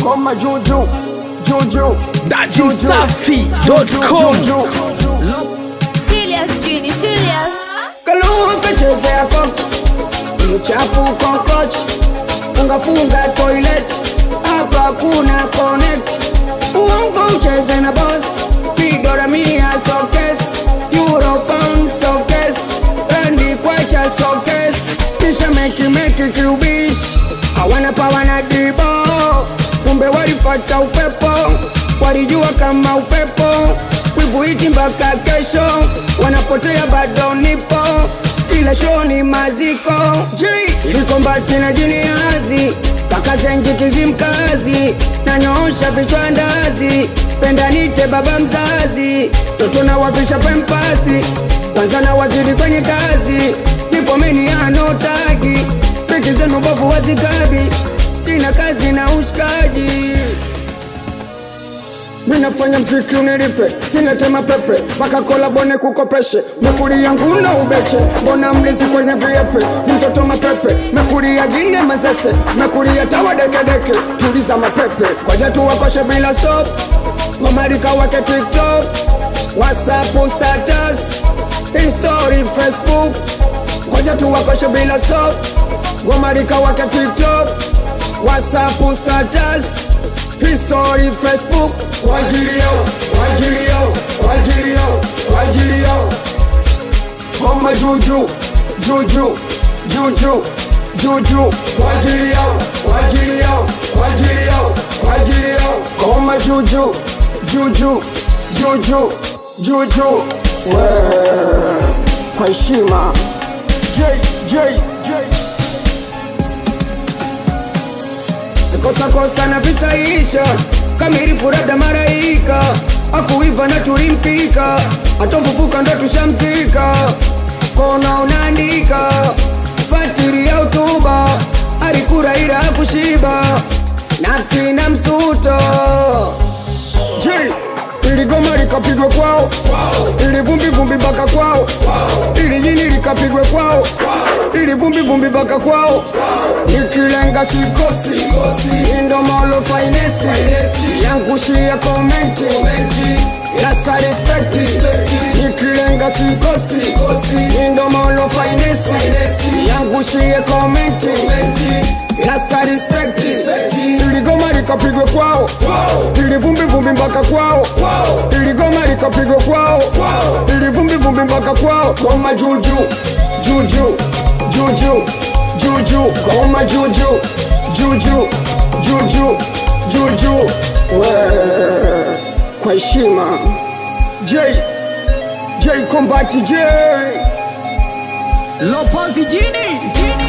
Ngoma juju juju datimsafi.com Serious, Genie, serious. Kalua kachezea koki mchafu kokochi fungafunga toilet hapa kuna connect uongo ucheze na boss pigora mia sokes euro pound sokes rendi kwacha sokes kisha meki meki kiubish hawana pawa na dibo kumbe walipata upepo walijua kama upepo wivu iti mpaka kesho wanapotea bado nipo kila show ni maziko J ilikombati na jiniazi kaka zenji kizimkazi nanyoosha vichwa ndazi penda nite baba mzazi toto na wapisha pempasi kwanza na waziri kwenye kazi nipo meni anotagi peki zenu bovu wazikabi sina kazi na ushikaji minafanya mziki unilipe sina tema pepe mpaka kola bone kukopeshe mekuli yangu na ubeche mbona mlizi kwenye viepe mtoto mapepe mekulia gine mazese mekulia tawa dekedeke tuliza mapepe koja tuwakoshe bila sop mamarika wake tiktok whatsapp status history facebook koja tuwakoshe bila sop gomarika wake tiktok whatsapp status history facebook kwa ajili yao kwa ajili yao kwa ajili yao kwa ajili yao homa juju juju juju juju kwa ajili yao kwa ajili yao kwa ajili yao kwa ajili yao homa juju juju juju juju Wee, kwa heshima J J J kosa kosa na visaisha kamilifu labda maraika akuiva na tulimpika atofufuka ndo tushamzika kona unaandika fatiri ya utuba alikura ila hakushiba nafsi na msuto J ili goma likapigwe kwao ili vumbi vumbi mpaka kwao ili jini likapigwe kwao ili vumbi vumbi mpaka kwao nikilenga sikosi indomolo fainesi yangushia komenti lasta respekti nikilenga sikosi indomolo fainesi yangushie komenti lasta respekti ili goma likapigwe kwao ili vumbi vumbi mpaka kwao ili goma likapigwe kwao ili vumbi vumbi mpaka kwao goma juju juju juju juju goma juju juju juju juju Wee, kwa heshima j j kombati j lopozi jini